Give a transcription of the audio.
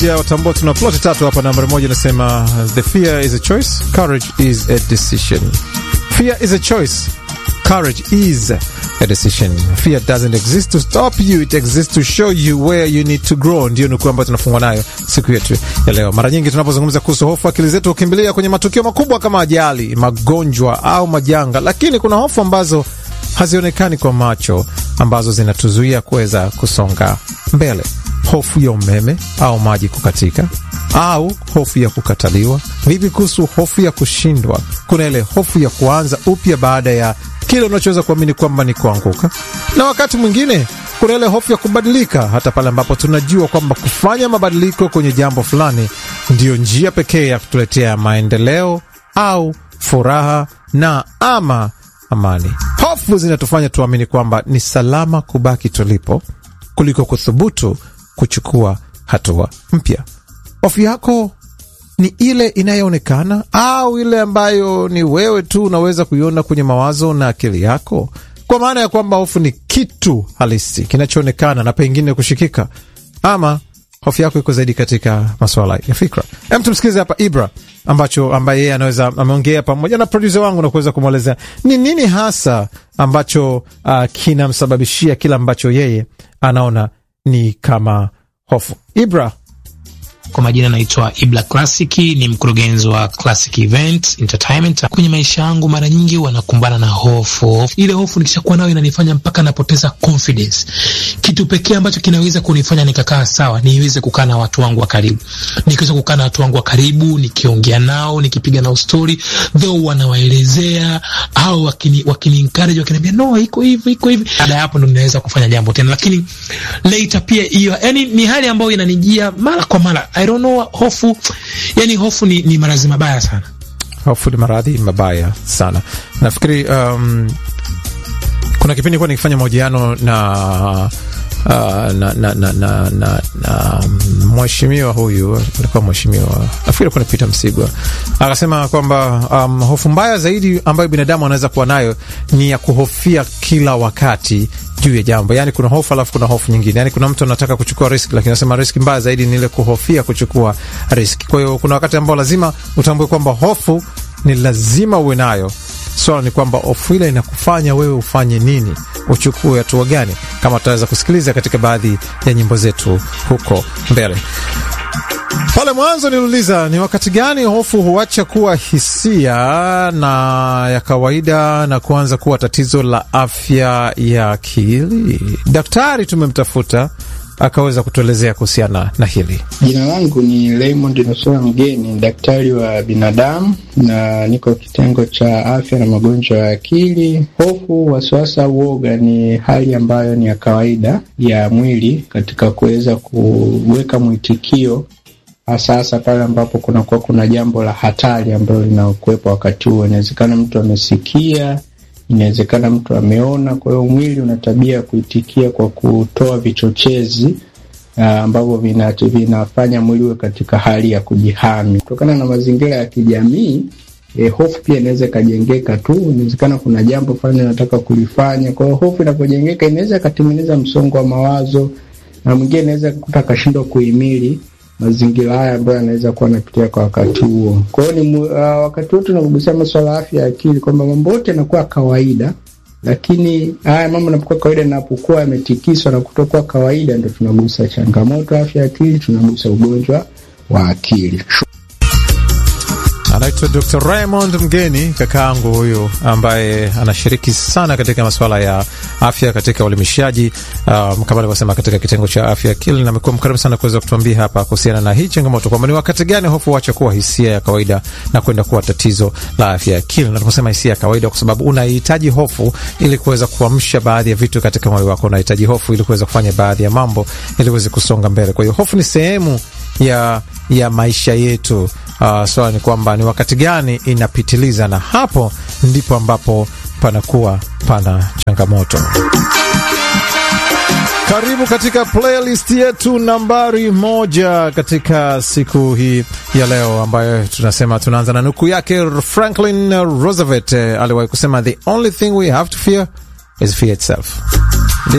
ya watambua tuna ploti tatu hapa. Nambari moja inasema the fear is a choice, courage is a decision. Fear is a choice, courage is a decision. Fear doesn't exist to stop you, it exists to show you where you need to grow. Ndio nukuu ambayo tunafungwa nayo siku yetu ya leo. Mara nyingi tunapozungumza kuhusu hofu, akili zetu hukimbilia kwenye matukio makubwa kama ajali, magonjwa au majanga, lakini kuna hofu ambazo hazionekani kwa macho, ambazo zinatuzuia kuweza kusonga mbele. Hofu ya umeme au maji kukatika, au hofu ya kukataliwa. Vipi kuhusu hofu ya kushindwa? Kuna ile hofu ya kuanza upya baada ya kile unachoweza kuamini kwamba ni kuanguka, na wakati mwingine kuna ile hofu ya kubadilika, hata pale ambapo tunajua kwamba kufanya mabadiliko kwenye jambo fulani ndiyo njia pekee ya kutuletea maendeleo au furaha na ama amani. Hofu zinatufanya tuamini kwamba ni salama kubaki tulipo kuliko kuthubutu kuchukua hatua mpya. Hofu yako ni ile inayoonekana au ile ambayo ni wewe tu unaweza kuiona kwenye mawazo na akili yako, kwa maana ya kwamba hofu ni kitu halisi kinachoonekana na pengine kushikika, ama hofu yako iko zaidi katika masuala ya fikra. Hem, tumsikilize hapa Ibra ambacho ambaye yeye anaweza ameongea pamoja na produsa wangu na kuweza kumwelezea ni nini hasa ambacho uh, kinamsababishia kile ambacho yeye anaona ni kama hofu. Ibra, kwa majina naitwa Ibla Classic, ni mkurugenzi wa Classic Event Entertainment. Kwenye maisha yangu mara nyingi wanakumbana na hofu. Ile hofu nikishakuwa nayo inanifanya mpaka napoteza confidence. Kitu pekee ambacho kinaweza kunifanya nikakaa sawa, niweze kukaa na watu wangu wa karibu. Nikiweza kukaa na watu wangu wa karibu, nikiongea nao, nikipiga nao story, though wanawaelezea au wakini, wakini encourage, wakiniambia no, iko hivi, iko hivi. Baada ya hapo ndo ninaweza kufanya jambo tena, lakini later pia hiyo, yani ni hali ambayo inanijia mara kwa mara. I don't know, hofu yani, hofu ni, ni maradhi mabaya sana. Hofu ni maradhi mabaya sana. Nafikiri um, kuna kipindi kuwa nikifanya mahojiano na Uh, na, na, na, na, na, na mheshimiwa huyu alikuwa mheshimiwa, nafikiri kuna Peter Msigwa akasema kwamba um, hofu mbaya zaidi ambayo binadamu anaweza kuwa nayo ni ya kuhofia kila wakati juu ya jambo. Yani kuna hofu alafu kuna hofu nyingine. Yani kuna mtu anataka kuchukua riski, lakini anasema riski mbaya zaidi ni ile kuhofia kuchukua riski. Kwa hiyo kuna wakati ambao lazima utambue kwamba hofu ni lazima uwe nayo. Swala ni kwamba hofu ile inakufanya wewe ufanye nini, uchukue hatua gani, kama tutaweza kusikiliza katika baadhi ya nyimbo zetu huko mbele. Pale mwanzo niliuliza ni wakati gani hofu huacha kuwa hisia na ya kawaida na kuanza kuwa tatizo la afya ya akili. Daktari tumemtafuta akaweza kutuelezea kuhusiana na hili. Jina langu ni Raymond Nusura Mgeni, daktari wa binadamu na niko kitengo cha afya na magonjwa ya akili. Hofu, wasiwasi au uoga ni hali ambayo ni ya kawaida ya mwili katika kuweza kuweka mwitikio hasa hasa pale ambapo kunakuwa kuna jambo la hatari ambalo linakuwepo wakati huo. Inawezekana mtu amesikia, inawezekana mtu ameona. Kwa hiyo mwili una tabia ya kuitikia kwa kutoa vichochezi uh, ambavyo vina, vinafanya mwili uwe katika hali ya kujihami kutokana na mazingira ya kijamii. Eh, hofu pia inaweza ikajengeka tu. Inawezekana kuna jambo fulani unataka kulifanya, kwa hiyo hofu inapojengeka inaweza ikatengeneza msongo wa mawazo, na mwingine inaweza kukuta akashindwa kuhimili mazingira haya ambayo yanaweza kuwa anapitia kwa wakati huo. Kwa hiyo ni uh, wakati wote tunapogusia masuala ya afya ya akili kwamba mambo yote yanakuwa kawaida, lakini haya mambo yanapokuwa kawaida, yanapokuwa yametikiswa na kutokuwa kawaida, ndo tunagusa changamoto ya afya ya akili, tunagusa ugonjwa wa akili. Anaitwa Dr. Raymond Mgeni, kakaangu huyu ambaye anashiriki sana katika masuala ya afya katika uelimishaji um, kama alivyosema katika kitengo cha afya akili, na amekuwa mkarimu sana kuweza kutuambia hapa kuhusiana na hii changamoto kwamba ni wakati gani hofu huacha kuwa hisia ya kawaida na kwenda kuwa tatizo la afya ya akili. Na tunaposema hisia ya kawaida, kwa sababu unahitaji hofu ili kuweza kuamsha baadhi ya vitu katika mwili wako, unahitaji hofu ili kuweza kufanya baadhi ya mambo ili uweze kusonga mbele. Kwa hiyo hofu ni sehemu ya, ya maisha yetu. Uh, swala ni kwamba ni wakati gani inapitiliza, na hapo ndipo ambapo panakuwa pana changamoto. Karibu katika playlist yetu nambari moja katika siku hii ya leo, ambayo tunasema tunaanza na nukuu yake Franklin Roosevelt. Aliwahi kusema the only thing we have to fear is fear itself.